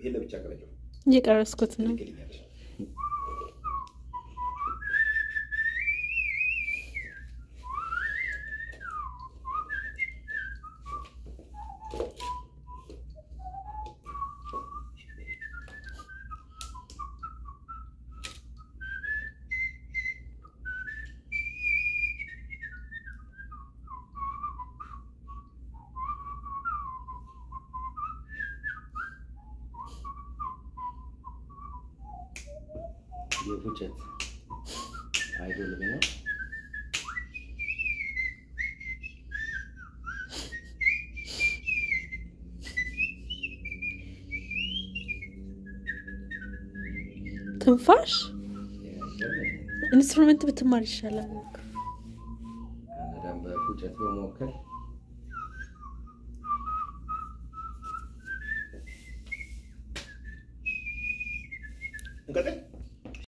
ይሄን ለብቻ ቀረጨው እየቀረስኩት ነው። ትልክልኛለሽ። የፉጨት አይዶል ነው። ትንፋሽ ኢንስትሩመንት ብትማር ይሻላል። ካናዳን በፉጨት በመወከል እንቀጥል።